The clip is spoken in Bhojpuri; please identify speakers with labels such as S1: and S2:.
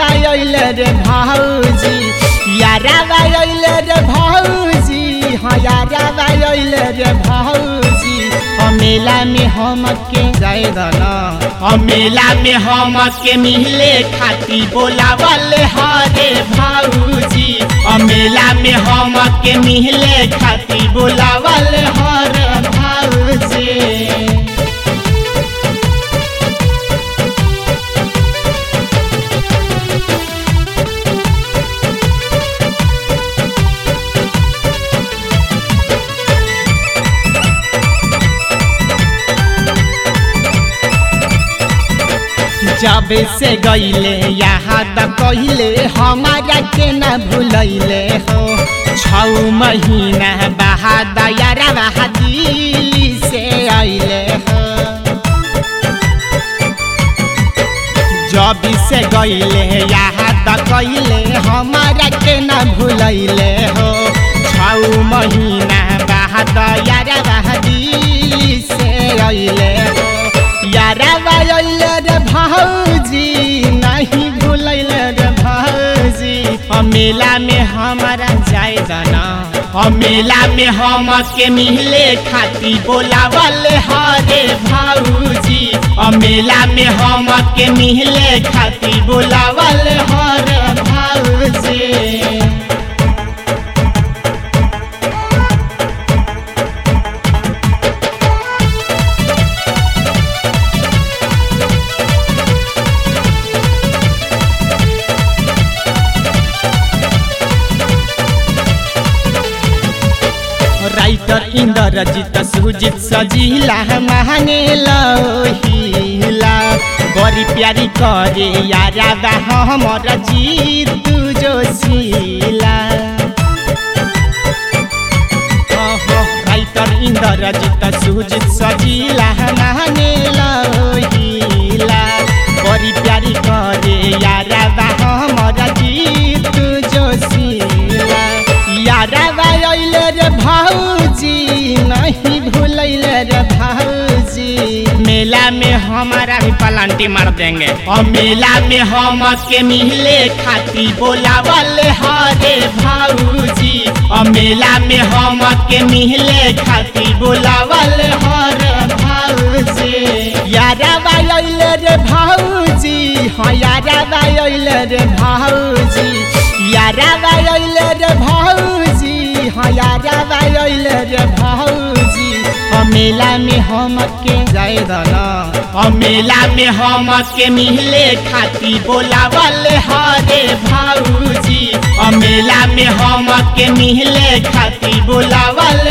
S1: अइले रे भौजी यारावा अइले रे भौजी हाँ यारावा अइले रे भौजी हम मेला में हम के जाए दना हम मेला में हम के मिले खाती बोलावल हरे भौजी हम मेला में हम के मिले खाती बोलावल हरे भौजी जब से गईले यहाँ तक कहले हमारा के न भूलैले हो छौ महीना बाद यारा बहा दिल्ली से अइले हो जब से गईले यहाँ तक कहले हमारा के न भूलैले हो छौ महीना बाद यारा बहा दिल्ली से अइले हो यारा बाइले रे भौजी नहीं भूलैले रे भौजी हम मेला में हमारा जाए जाना हम मेला में हम के मिले खाती बोलावल हरे भौजी हम मेला में हम के मिले खाती बोलावल हरे भौजी राइटर इंद्रजीत सुजित सजीला महाने लहिला बड़ी प्यारी करे यारा बा हमर जीत जोशीला राइटर इंद्रजीत सुजित सजीला महाने लहिला बड़ी प्यारी करे यारा बा हमर जीत जोशीला यारा बा अइले रे भौजी नहीं भूलैले रे भौजी मेला में हमारा भी पलांटी मार देंगे और मेला में हम के मिले खाती बोलावल हरे भौजी और मेला में हम के मिले खाती बोलावल हरे भौजी यारा बा अइले रे भौजी हाँ यारा बा अइले रे भौजी यारा बा अइले रे भौजी हाँ यारा बा अइले रे भौजी हम मेला में हम के जाए दना हम मेला में हम के मिले खाती बोलावल हरे भौजी हम मेला में हम के मिले खाती बोलावल